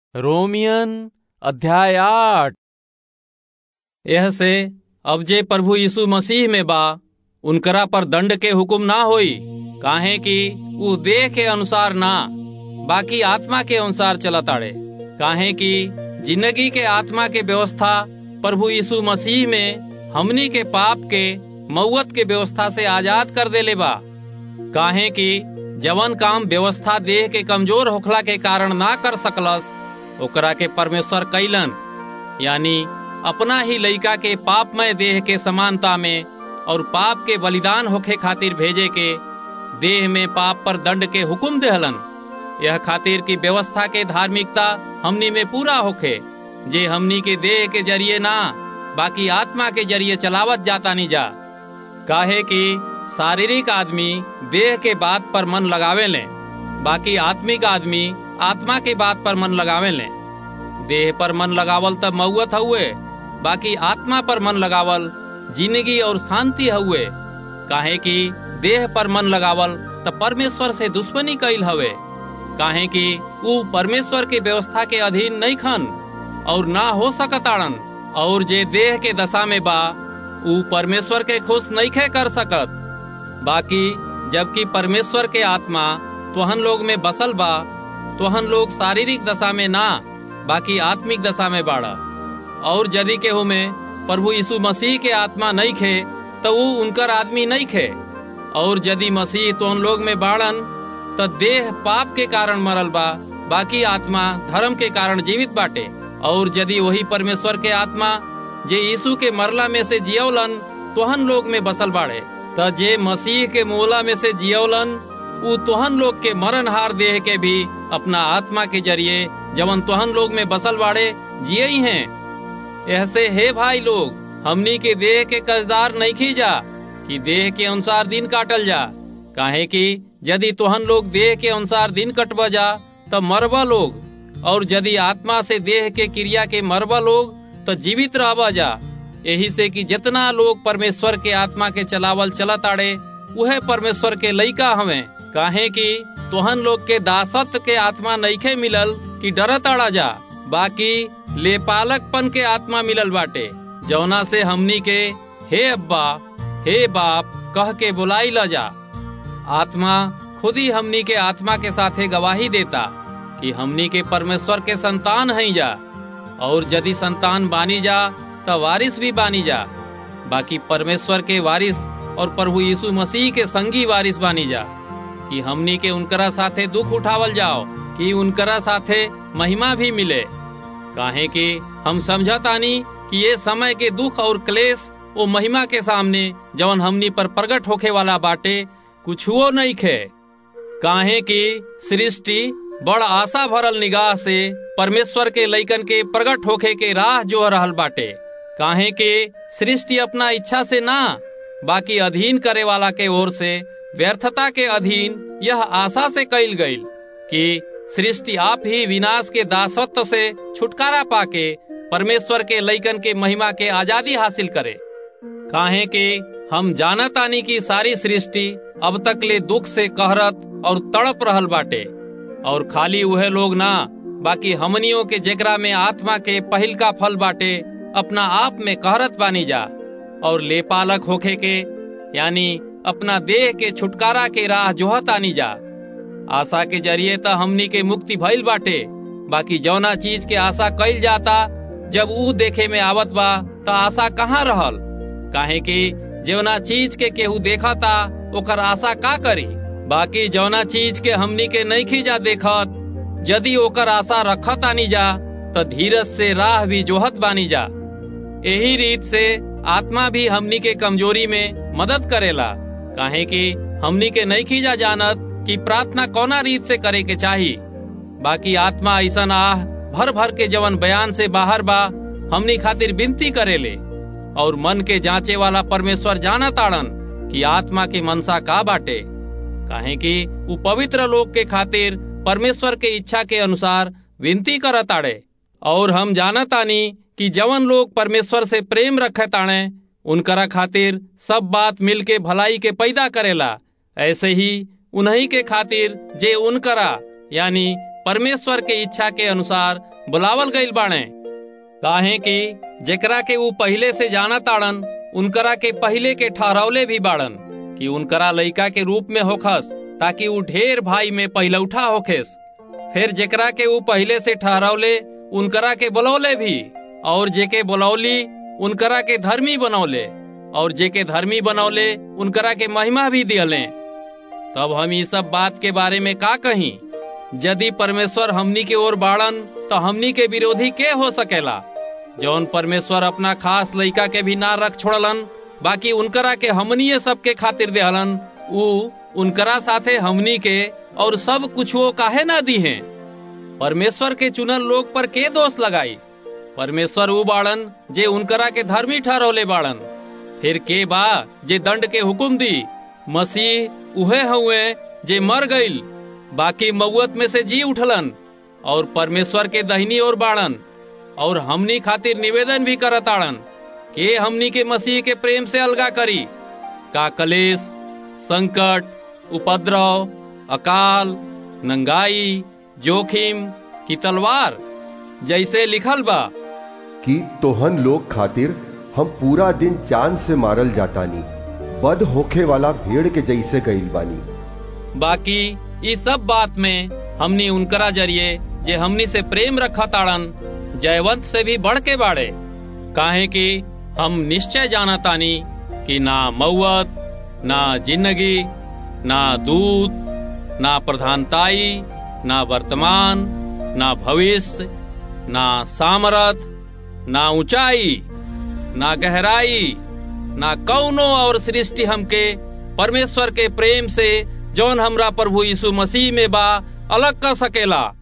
रोमियन अध्याय आठ एह से अब जे प्रभु यीशु मसीह में बा उनकरा पर दंड के हुक्म ना होई काहे कि ऊ देह के अनुसार ना बाकी आत्मा के अनुसार चलताड़े काहे कि जिंदगी के आत्मा के व्यवस्था प्रभु यीशु मसीह में हमनी के पाप के मौत के व्यवस्था से आजाद कर देले बा काहे कि जवन काम व्यवस्था देह के कमजोर होखला के कारण ना कर सकलस ओकरा के परमेश्वर कैलन यानी अपना ही लइका के पापमय देह के समानता में और पाप के बलिदान होखे खातिर भेजे के देह में पाप पर दंड के हुक्म देहलन यह खातिर की व्यवस्था के धार्मिकता हमनी में पूरा होखे जे हमनी के देह के जरिए ना बाकी आत्मा के जरिए चलावत जाता नहीं जा काहे कि शारीरिक आदमी देह के बात पर मन लगावे ले बाकी आत्मिक आदमी आत्मा के बात पर मन लगावे ले देह पर मन लगावल तब मऊत हुए बाकी आत्मा पर मन लगावल जिंदगी और शांति हुए काहे कि देह पर मन लगावल तब परमेश्वर से दुश्मनी कैल हवे काहे कि ऊ परमेश्वर के व्यवस्था के अधीन नहीं खन और ना हो सकताड़न और जे देह के दशा में बा ऊ परमेश्वर के खुश नहीं खे कर सकत बाकी जबकि परमेश्वर के आत्मा तोहन लोग में बसल बा तोहन लोग शारीरिक दशा में ना बाकी आत्मिक दशा में बाड़ा और यदि केहू में प्रभु यीशु मसीह के आत्मा नहीं खे तो वो उनकर आदमी नहीं खे और यदि मसीह तो उन लोग में बाड़न तो देह पाप के कारण मरल बा बाकी आत्मा धर्म के कारण जीवित बाटे और यदि वही परमेश्वर के आत्मा जे यीशु के मरला में से जियौलन तोहन लोग में बसल बाड़े त जे मसीह के मोला में से जियौलन उ तोहन लोग के मरणहार देह के भी अपना आत्मा के जरिए जवन तोहन लोग में बसल बाड़े जिये ही हैं ऐसे हे भाई लोग हमनी के देह के कर्जदार नहीं खींचा कि देह के अनुसार दिन काटल जा काहे कि यदि तोहन लोग देह के अनुसार दिन कटब जा तब मरबा लोग और यदि आत्मा से देह के क्रिया के मरबा लोग तो जीवित रहबा जा यही से कि जितना लोग परमेश्वर के आत्मा के चलावल चलत आड़े वह परमेश्वर के लइका हवे काहे कि तोहन लोग के दासत्व के आत्मा नईखे मिलल कि डरत आड़ा जा बाकी लेपालकपन के आत्मा मिलल बाटे जौना से हमनी के हे अब्बा हे बाप कह के बुलाई ल जा आत्मा खुद ही हमनी के आत्मा के साथे गवाही देता कि हमनी के परमेश्वर के संतान हैं जा और यदि संतान बानी जा तो वारिस भी बानी जा बाकी परमेश्वर के वारिस और प्रभु यीशु मसीह के संगी वारिस बानी जा कि हमनी के उनकरा साथे दुख उठावल जाओ कि उनकरा साथे महिमा भी मिले काहे कि हम समझतानी कि ये समय के दुख और क्लेश वो महिमा के सामने जवन हमनी पर प्रकट होखे वाला बाटे कुछ हुओ नहीं खे काहे कि सृष्टि बड़ आशा भरल निगाह से परमेश्वर के लइकन के प्रकट होखे के राह जो रहल बाटे काहे कि सृष्टि अपना इच्छा से ना बाकी अधीन करे वाला के ओर से व्यर्थता के अधीन यह आशा से कैल गईल कि सृष्टि आप ही विनाश के दासत्व से छुटकारा पाके परमेश्वर के लइकन के महिमा के आजादी हासिल करे काहे कि हम जानत आनी की सारी सृष्टि अब तक ले दुख से कहरत और तड़प रहल बाटे और खाली वह लोग ना बाकी हमनियों के जेकरा में आत्मा के पहिल का फल बाटे अपना आप में कहरत बानी जा और लेपालक होखे के यानी अपना देह के छुटकारा के राह जोहत आनी जा आशा के जरिए तो हमनी के मुक्ति भइल बाटे बाकी जौना चीज के आशा कैल जाता जब ऊ देखे में आवत बा तो आशा कहाँ रहल काहे कि जौना चीज के केहू देखा था ओकर आशा का करी बाकी जौना चीज के हमनी के नहीं खींचा देखत यदि ओकर आशा रखत आनी जा तो धीरज से राह भी जोहत बानी जा यही रीत से आत्मा भी हमनी के कमजोरी में मदद करेला काहे कि हमनी के नहीं खींचा जानत कि प्रार्थना कौना रीत से करे के चाही बाकी आत्मा ऐसा आह भर भर के जवन बयान से बाहर बा हमनी खातिर विनती करेले और मन के जांचे वाला परमेश्वर जाना ताड़न कि आत्मा के मनसा का बाटे काहे कि वो पवित्र लोग के खातिर परमेश्वर के इच्छा के अनुसार विनती करत आड़े और हम जानत आनी कि जवन लोग परमेश्वर से प्रेम रखत आणे उनकरा खातिर सब बात मिल के भलाई के पैदा करेला ऐसे ही उन्हीं के खातिर जे उनकरा यानी परमेश्वर के इच्छा के अनुसार बुलावल गईल बाणे काहे कि जेकरा के ऊ पहले से जाना ताड़न उनकरा के पहले के ठहरावले भी बाड़न कि उनकरा लइका के रूप में होखस ताकि ऊ ढेर भाई में पहलौठा होखेस फिर जेकरा के ऊ पहले से ठहरावले उनकरा के बुलौले भी और जेके बुलौली उनकरा के धर्मी बनौले और जेके धर्मी बनौले उनकरा के महिमा भी दियले तब हम ये सब बात के बारे में का कही यदि परमेश्वर हमनी के ओर बाड़न तो हमनी के विरोधी के हो सकेला जौन परमेश्वर अपना खास लइका के भी ना रख छोड़लन बाकी उनकरा के हमनी सबके खातिर देहलन ऊ उनकरा साथे हमनी के और सब कुछ वो काहे ना दी है परमेश्वर के चुनल लोग पर के दोष लगाई परमेश्वर ऊ बाड़न जे उनकरा के धर्मी ठहरौले बाड़न फिर के बा जे दंड के हुकुम दी मसीह उहे हुए जे मर गईल बाकी मऊत में से जी उठलन और परमेश्वर के दहिनी ओर बाड़न और हमनी खातिर निवेदन भी करताड़न के हमनी के मसीह के प्रेम से अलगा करी का कलेश संकट उपद्रव अकाल नंगाई जोखिम की तलवार जैसे लिखल बा कि तोहन लोग खातिर हम पूरा दिन चांद से मारल जातानी बद होखे वाला भेड़ के जैसे गईल बानी बाकी इस सब बात में हमनी उनकरा जरिए जे हमनी से प्रेम रखा ताड़न जयवंत से भी बढ़ के बाड़े काहे कि हम निश्चय जाना तानी कि ना मऊत ना जिंदगी ना दूत ना प्रधानताई ना वर्तमान ना भविष्य ना सामरथ ना ऊंचाई ना गहराई ना कौनो और सृष्टि हमके परमेश्वर के प्रेम से जौन हमरा प्रभु यीशु मसीह में बा अलग कर सकेला